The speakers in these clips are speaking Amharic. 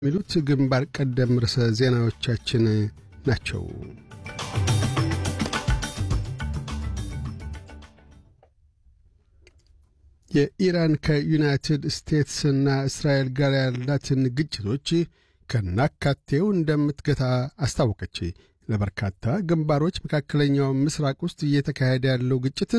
የሚሉት ግንባር ቀደም ርዕሰ ዜናዎቻችን ናቸው። የኢራን ከዩናይትድ ስቴትስና እስራኤል ጋር ያላትን ግጭቶች ከናካቴው እንደምትገታ አስታወቀች። ለበርካታ ግንባሮች መካከለኛው ምስራቅ ውስጥ እየተካሄደ ያለው ግጭት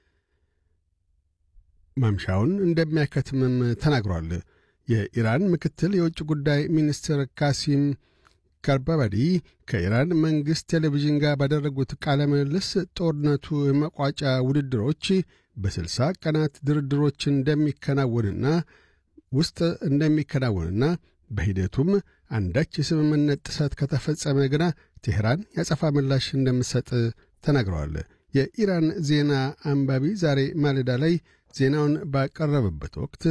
ማምሻውን እንደሚያከትምም ተናግሯል። የኢራን ምክትል የውጭ ጉዳይ ሚኒስትር ካሲም ጋርባባዲ ከኢራን መንግሥት ቴሌቪዥን ጋር ባደረጉት ቃለ ምልልስ ጦርነቱ የመቋጫ ውድድሮች በስልሳ ቀናት ድርድሮች እንደሚከናወንና ውስጥ እንደሚከናወንና በሂደቱም አንዳች የስምምነት ጥሰት ከተፈጸመ ግና ቴሕራን ያጸፋ ምላሽ እንደምትሰጥ ተናግረዋል። የኢራን ዜና አንባቢ ዛሬ ማለዳ ላይ ዜናውን ባቀረበበት ወቅት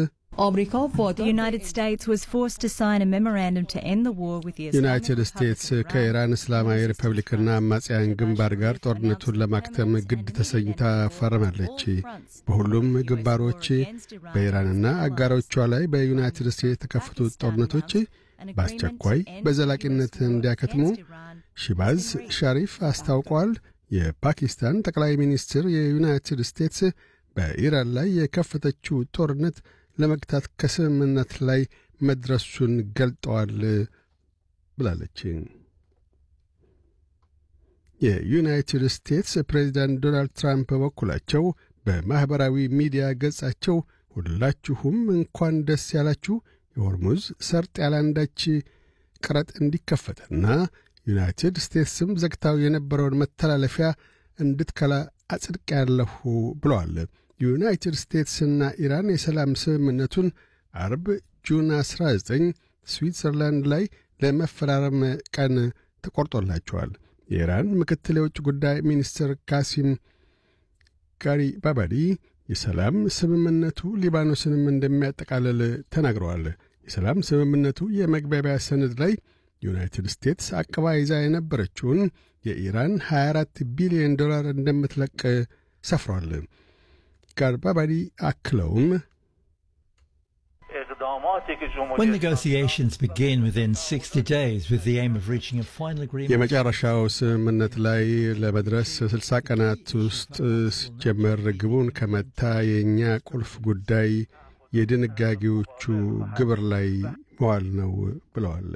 ዩናይትድ ስቴትስ ከኢራን እስላማዊ ሪፐብሊክና አማጽያን ግንባር ጋር ጦርነቱን ለማክተም ግድ ተሰኝታ ፈርማለች። በሁሉም ግንባሮች በኢራንና አጋሮቿ ላይ በዩናይትድ ስቴትስ የተከፈቱት ጦርነቶች በአስቸኳይ በዘላቂነት እንዲያከትሙ ሺባዝ ሻሪፍ አስታውቋል። የፓኪስታን ጠቅላይ ሚኒስትር የዩናይትድ ስቴትስ በኢራን ላይ የከፈተችው ጦርነት ለመግታት ከስምምነት ላይ መድረሱን ገልጠዋል ብላለች። የዩናይትድ ስቴትስ ፕሬዚዳንት ዶናልድ ትራምፕ በበኩላቸው በማኅበራዊ ሚዲያ ገጻቸው ሁላችሁም እንኳን ደስ ያላችሁ የሆርሙዝ ሰርጥ ያላንዳች ቀረጥ እንዲከፈትና ዩናይትድ ስቴትስም ዘግታው የነበረውን መተላለፊያ እንድትከላ አጽድቅ ያለሁ ብለዋል። ዩናይትድ ስቴትስና ኢራን የሰላም ስምምነቱን አርብ ጁን 19 ስዊትዘርላንድ ላይ ለመፈራረም ቀን ተቆርጦላቸዋል። የኢራን ምክትል የውጭ ጉዳይ ሚኒስትር ካሲም ጋሪ ባባዲ የሰላም ስምምነቱ ሊባኖስንም እንደሚያጠቃልል ተናግረዋል። የሰላም ስምምነቱ የመግባቢያ ሰነድ ላይ ዩናይትድ ስቴትስ አቅባ ይዛ የነበረችውን የኢራን 24 ቢሊዮን ዶላር እንደምትለቅ ሰፍሯል። ጋርባባዲ አክለውም When negotiations begin within 60 days with the aim of reaching a final agreement. የመጨረሻው ስምምነት ላይ ለመድረስ 60 ቀናት ውስጥ ሲጀመር ግቡን ከመታ የእኛ ቁልፍ ጉዳይ የድንጋጌዎቹ ግብር ላይ መዋል ነው ብለዋል።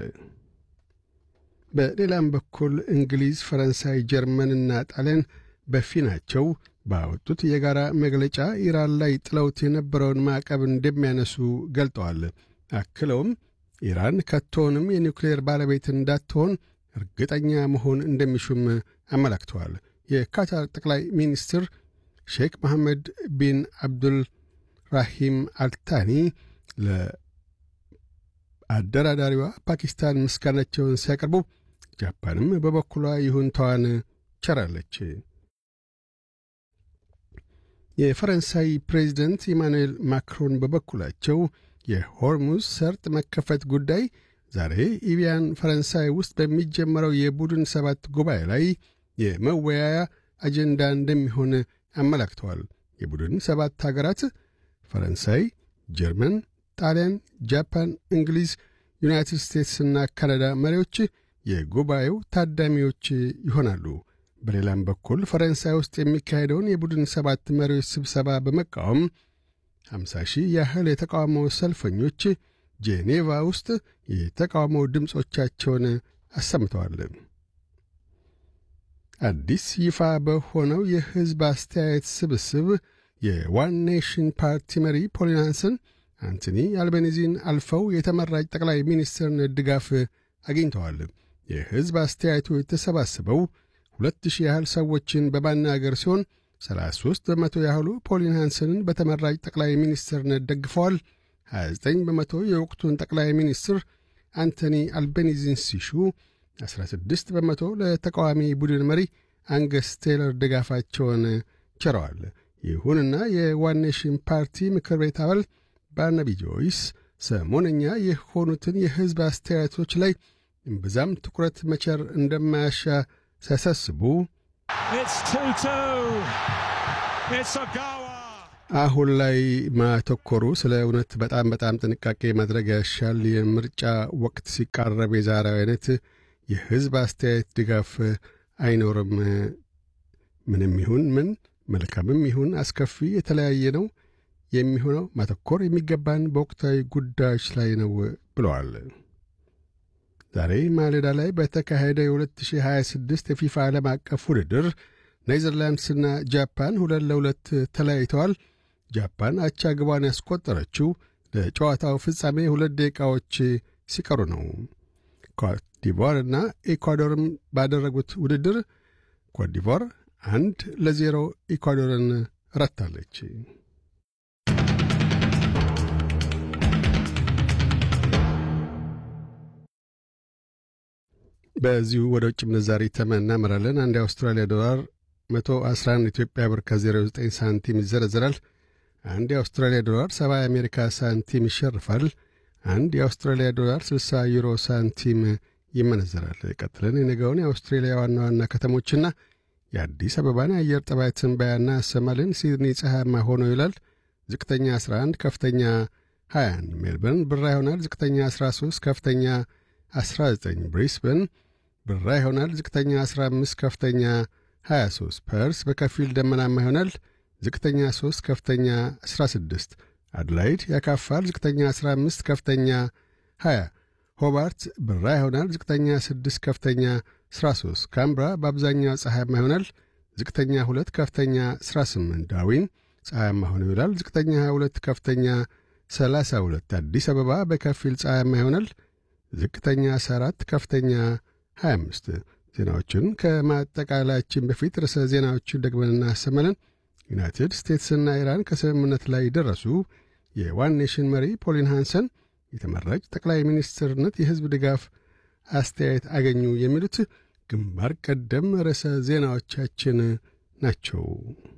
በሌላም በኩል እንግሊዝ፣ ፈረንሳይ፣ ጀርመንና ጣሊያን በፊናቸው ባወጡት የጋራ መግለጫ ኢራን ላይ ጥለውት የነበረውን ማዕቀብ እንደሚያነሱ ገልጠዋል። አክለውም ኢራን ከቶውንም የኒውክሌር ባለቤት እንዳትሆን እርግጠኛ መሆን እንደሚሹም አመላክተዋል። የካታር ጠቅላይ ሚኒስትር ሼክ መሐመድ ቢን አብዱል ራሂም አልታኒ ለአደራዳሪዋ ፓኪስታን ምስጋናቸውን ሲያቀርቡ ጃፓንም በበኩሏ ይሁንታዋን ቸራለች። የፈረንሳይ ፕሬዚደንት ኢማኑኤል ማክሮን በበኩላቸው የሆርሙዝ ሰርጥ መከፈት ጉዳይ ዛሬ ኢቢያን ፈረንሳይ ውስጥ በሚጀመረው የቡድን ሰባት ጉባኤ ላይ የመወያያ አጀንዳ እንደሚሆን አመላክተዋል። የቡድን ሰባት አገራት ፈረንሳይ፣ ጀርመን፣ ጣሊያን፣ ጃፓን፣ እንግሊዝ፣ ዩናይትድ ስቴትስና ካናዳ መሪዎች የጉባኤው ታዳሚዎች ይሆናሉ። በሌላም በኩል ፈረንሳይ ውስጥ የሚካሄደውን የቡድን ሰባት መሪዎች ስብሰባ በመቃወም 50 ሺህ ያህል የተቃውሞ ሰልፈኞች ጄኔቫ ውስጥ የተቃውሞ ድምፆቻቸውን አሰምተዋል። አዲስ ይፋ በሆነው የሕዝብ አስተያየት ስብስብ የዋን ኔሽን ፓርቲ መሪ ፖሊናንስን አንቶኒ አልቤኒዚን አልፈው የተመራጭ ጠቅላይ ሚኒስትርን ድጋፍ አግኝተዋል። የሕዝብ አስተያየቱ የተሰባሰበው ሁለት ሺህ ያህል ሰዎችን በማናገር ሲሆን 33 በመቶ ያህሉ ፖሊን ሃንሰንን በተመራጭ ጠቅላይ ሚኒስትርነት ደግፈዋል። 29 በመቶ የወቅቱን ጠቅላይ ሚኒስትር አንቶኒ አልቤኒዚን ሲሹ 16 በመቶ ለተቃዋሚ ቡድን መሪ አንገስ ቴይለር ድጋፋቸውን ቸረዋል። ይሁንና የዋን-ኔሽን ፓርቲ ምክር ቤት አባል ባርናቢ ጆይስ ሰሞነኛ የሆኑትን የሕዝብ አስተያየቶች ላይ እምብዛም ትኩረት መቸር እንደማያሻ ሲያሳስቡ አሁን ላይ ማተኮሩ ስለ እውነት በጣም በጣም ጥንቃቄ ማድረግ ያሻል። የምርጫ ወቅት ሲቃረብ የዛሬው አይነት የሕዝብ አስተያየት ድጋፍ አይኖርም። ምንም ይሁን ምን መልካምም ይሁን አስከፊ የተለያየ ነው የሚሆነው። ማተኮር የሚገባን በወቅታዊ ጉዳዮች ላይ ነው ብለዋል። ዛሬ ማለዳ ላይ በተካሄደ የ2026 የፊፋ ዓለም አቀፍ ውድድር ኔዘርላንድስና ጃፓን ሁለት ለሁለት ተለያይተዋል። ጃፓን አቻ ግቧን ያስቆጠረችው ለጨዋታው ፍጻሜ ሁለት ደቂቃዎች ሲቀሩ ነው። ኮትዲቯር እና ኢኳዶርም ባደረጉት ውድድር ኮትዲቯር አንድ ለዜሮ ኢኳዶርን ረታለች። በዚሁ ወደ ውጭ ምንዛሪ ተመን እናመራለን። አንድ የአውስትራሊያ ዶላር 111 ኢትዮጵያ ብር ከ09 ሳንቲም ይዘረዝራል። አንድ የአውስትራሊያ ዶላር 70 የአሜሪካ ሳንቲም ይሸርፋል። አንድ የአውስትራሊያ ዶላር 60 ዩሮ ሳንቲም ይመነዘራል። ቀጥለን የነገውን የአውስትሬሊያ ዋና ዋና ከተሞችና የአዲስ አበባን የአየር ጠባይ ትንበያና ያሰማልን። ሲድኒ ፀሐያማ ሆኖ ይውላል። ዝቅተኛ 11፣ ከፍተኛ 21። ሜልበርን ብራ ይሆናል። ዝቅተኛ 13፣ ከፍተኛ 19። ብሪስበን ብራ ይሆናል። ዝቅተኛ 15፣ ከፍተኛ 23። ፐርስ በከፊል ደመናማ ይሆናል። ዝቅተኛ 3፣ ከፍተኛ 16። አድላይድ ያካፋል። ዝቅተኛ 15፣ ከፍተኛ 20። ሆባርት ብራ ይሆናል። ዝቅተኛ 6፣ ከፍተኛ 13። ካምብራ በአብዛኛው ፀሐያማ ይሆናል። ዝቅተኛ 2፣ ከፍተኛ 18። ዳርዊን ፀሐያማ ሆኖ ይውላል። ዝቅተኛ 22፣ ከፍተኛ 32። አዲስ አበባ በከፊል ፀሐያማ ይሆናል። ዝቅተኛ 14፣ ከፍተኛ 25። ዜናዎቹን ከማጠቃላያችን በፊት ርዕሰ ዜናዎቹን ደግመን እናሰማለን። ዩናይትድ ስቴትስና ኢራን ከስምምነት ላይ ደረሱ። የዋን ኔሽን መሪ ፖሊን ሃንሰን የተመራጭ ጠቅላይ ሚኒስትርነት የሕዝብ ድጋፍ አስተያየት አገኙ። የሚሉት ግንባር ቀደም ርዕሰ ዜናዎቻችን ናቸው።